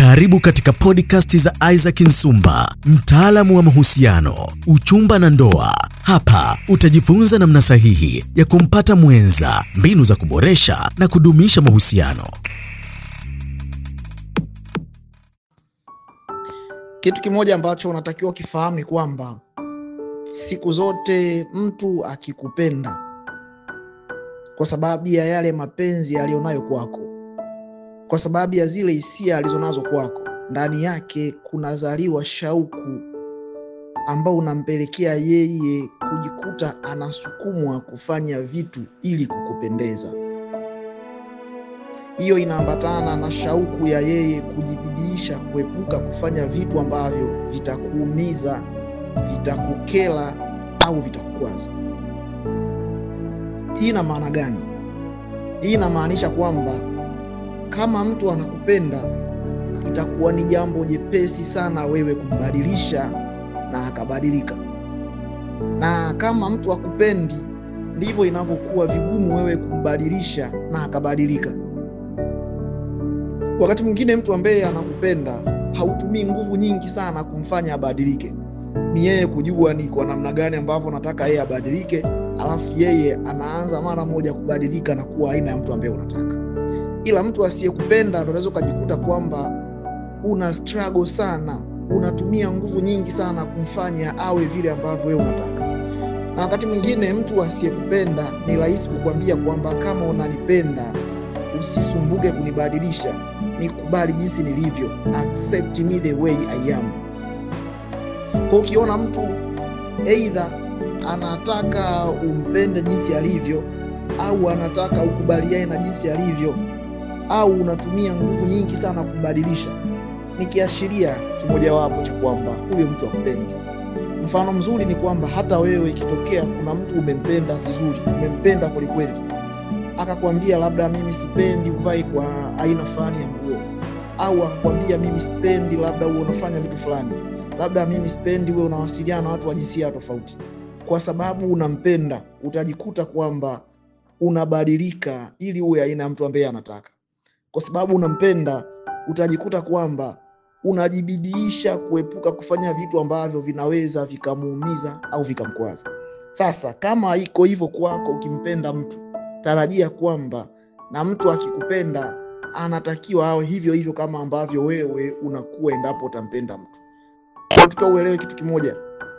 Karibu katika podcast za Isaac Nsumba, mtaalamu wa mahusiano, uchumba na ndoa. Hapa utajifunza namna sahihi ya kumpata mwenza, mbinu za kuboresha na kudumisha mahusiano. Kitu kimoja ambacho unatakiwa kifahamu ni kwamba siku zote mtu akikupenda kwa sababu ya yale mapenzi aliyonayo kwako, kwa sababu ya zile hisia alizonazo kwako, ndani yake kunazaliwa shauku ambao unampelekea yeye kujikuta anasukumwa kufanya vitu ili kukupendeza. Hiyo inaambatana na shauku ya yeye kujibidiisha kuepuka kufanya vitu ambavyo vitakuumiza, vitakukera au vitakukwaza. Hii ina maana gani? Hii inamaanisha kwamba kama mtu anakupenda, itakuwa ni jambo jepesi sana wewe kumbadilisha na akabadilika, na kama mtu akupendi, ndivyo inavyokuwa vigumu wewe kumbadilisha na akabadilika. Wakati mwingine mtu ambaye anakupenda hautumii nguvu nyingi sana kumfanya abadilike, ni yeye kujua ni kwa namna gani ambavyo nataka yeye abadilike, alafu yeye anaanza mara moja kubadilika na kuwa aina ya mtu ambaye unataka. Ila mtu asiyekupenda ndo unaweza ukajikuta kwamba una struggle sana, unatumia nguvu nyingi sana kumfanya awe vile ambavyo wewe unataka. Na wakati mwingine mtu asiyekupenda ni rahisi kukwambia kwamba kama unanipenda usisumbuke kunibadilisha, nikubali jinsi nilivyo, accept me the way I am. Kwa ukiona mtu aidha anataka umpende jinsi alivyo au anataka ukubaliane na jinsi alivyo au unatumia nguvu nyingi sana kumbadilisha, ni kiashiria kimojawapo cha kwamba huyo mtu akupendi. Mfano mzuri ni kwamba hata wewe ikitokea kuna mtu umempenda vizuri, umempenda kwelikweli, akakwambia labda mimi sipendi uvae kwa aina fulani ya nguo, au akakwambia mimi sipendi labda uwe unafanya vitu fulani, labda mimi sipendi uwe unawasiliana na watu wa jinsia tofauti, kwa sababu unampenda, utajikuta kwamba unabadilika ili uwe aina ya mtu ambaye anataka. Kwa sababu unampenda, utajikuta kwamba unajibidiisha kuepuka kufanya vitu ambavyo vinaweza vikamuumiza au vikamkwaza. Sasa kama iko hivyo kwako, ukimpenda mtu, tarajia kwamba na mtu akikupenda anatakiwa awe hivyo hivyo kama ambavyo wewe unakuwa endapo utampenda mtu. Unatakiwa uelewe kitu kimoja,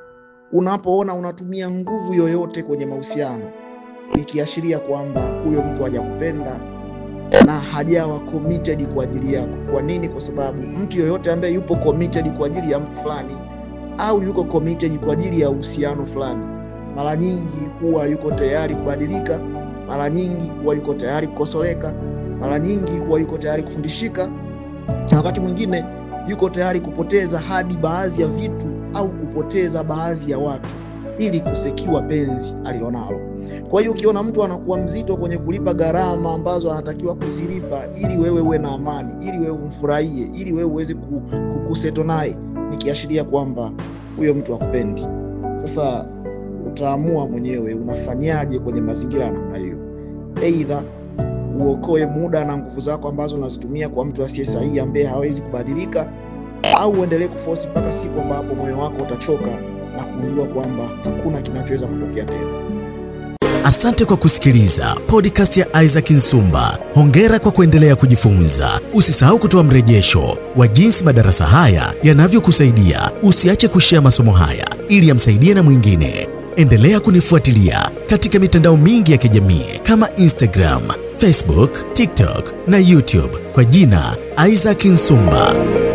unapoona unatumia nguvu yoyote kwenye mahusiano, ikiashiria kwamba huyo mtu hajakupenda na hajawa committed kwa ajili yako. Kwa nini? Kwa sababu mtu yoyote ambaye yupo committed kwa ajili ya mtu fulani au yuko committed kwa ajili ya uhusiano fulani, mara nyingi huwa yuko tayari kubadilika, mara nyingi huwa yuko tayari kukosoleka, mara nyingi huwa yuko tayari kufundishika, na wakati mwingine yuko tayari kupoteza hadi baadhi ya vitu au kupoteza baadhi ya watu ili kusekiwa penzi alilonalo. Kwa hiyo ukiona mtu anakuwa mzito kwenye kulipa gharama ambazo anatakiwa kuzilipa ili wewe uwe na amani, ili wewe umfurahie, ili wewe uweze kukuseto naye, nikiashiria kwamba huyo mtu akupendi. Sasa utaamua mwenyewe unafanyaje kwenye mazingira ya namna hiyo. Aidha uokoe muda na nguvu zako ambazo unazitumia kwa mtu asiye sahihi ambaye hawezi kubadilika, au uendelee kufosi mpaka siku ambapo moyo wako utachoka na kugundua kwamba hakuna kinachoweza kutokea tena. Asante kwa kusikiliza podcast ya Isaac Nsumba. Hongera kwa kuendelea kujifunza. Usisahau kutoa mrejesho wa jinsi madarasa haya yanavyokusaidia. Usiache kushea masomo haya ili yamsaidie na mwingine. Endelea kunifuatilia katika mitandao mingi ya kijamii kama Instagram, Facebook, TikTok na YouTube kwa jina Isaac Nsumba.